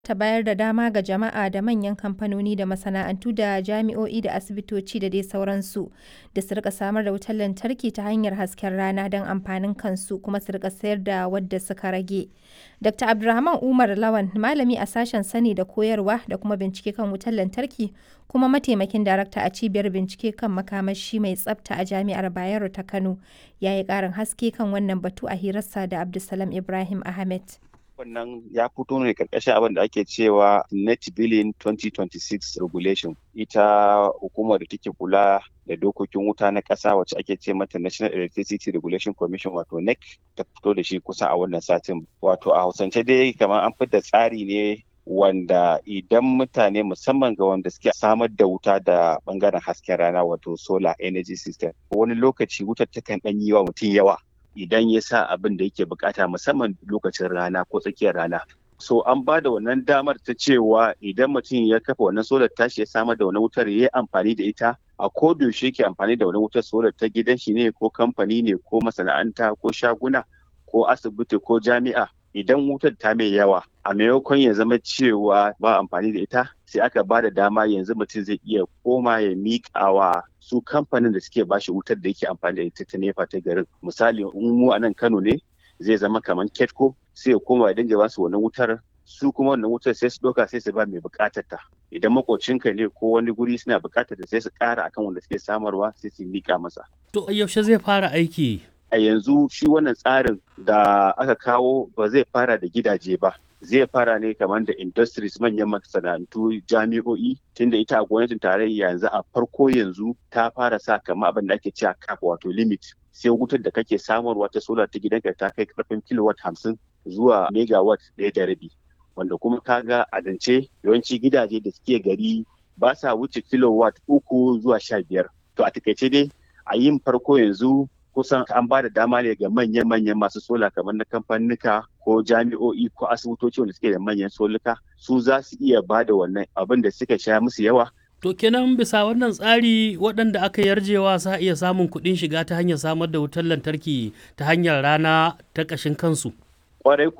ta bayar da dama ga jama'a da manyan kamfanoni da masana'antu da jami'o'i da asibitoci da dai sauransu da su rika samar da wutar lantarki ta hanyar hasken rana don amfanin kansu kuma su rika sayar da wadda suka rage. Dr. Abdulrahman Umar Lawan malami a sashen sani da koyarwa da kuma bincike kan wutar lantarki kuma mataimakin darakta a cibiyar bincike kan makamashi mai tsafta a jami'ar Bayero ta Kano ya yi ƙarin haske kan wannan batu a hirarsa da Abdulsalam Ibrahim Ahmed. wannan ya fito ne karkashin abin da ake cewa net billing 2026 regulation ita hukumar da take kula da dokokin wuta na ƙasa wacce ake ce mata national electricity regulation commission wato nec ta fito da shi kusa a wannan satin wato a hausance dai kamar an da tsari ne wanda idan mutane musamman ga wanda suke samar da wuta da bangaren hasken rana wato solar energy system wani lokaci wutar takan ɗan yi wa mutum yawa idan ya sa abin da yake bukata musamman lokacin rana ko tsakiyar rana. So an ba da wannan damar ta cewa idan mutum ya kafa wannan solar tashi ya samar da wannan wutar ya yi amfani da ita a yaushe yake amfani da wannan wutar solar ta gidan shi ne ko kamfani ne ko masana'anta ko shaguna ko asibiti ko jami'a idan wutar ta mai yawa a maimakon ya zama cewa ba amfani da ita sai aka ba da dama yanzu mutum zai iya koma ya miƙa wa su kamfanin da suke bashi wutar da yake amfani da ita ta nefa ta garin misali in mu a nan kano ne zai zama kamar ketco sai ya koma ya dinga basu wannan wutar su kuma wannan wutar sai su ɗauka sai su ba mai buƙatar ta idan makocinka ne ko wani guri suna buƙatar ta sai su ƙara akan wanda suke samarwa sai su miƙa masa. To yaushe zai fara aiki? a yanzu shi wannan tsarin da aka kawo ba zai fara da gidaje ba zai fara ne kamar da industries manyan masana'antu jami'o'i tunda ita a gwamnatin tarayya yanzu a farko yanzu ta fara sa kamar abin da ake cewa cap wato limit sai wutar da kake samarwa ta solar ta gidanka ta kai karfin kilowatt hamsin zuwa megawatt ɗaya da rabi wanda kuma kaga a dance yawanci gidaje da suke gari ba sa wuce kilowatt uku zuwa sha biyar to a takaice dai a yin farko yanzu kusan an ba da dama ne ga manyan-manyan masu sola kamar na kamfanika ko jami'o'i ko asibitoci wanda suke da manyan soluka su za su iya ba da wannan abin da suka sha musu yawa To kenan bisa wannan tsari waɗanda aka yarjewa za iya samun kuɗin shiga ta hanyar samar da wutar lantarki ta hanyar rana ta ƙashin kansu. Kwarai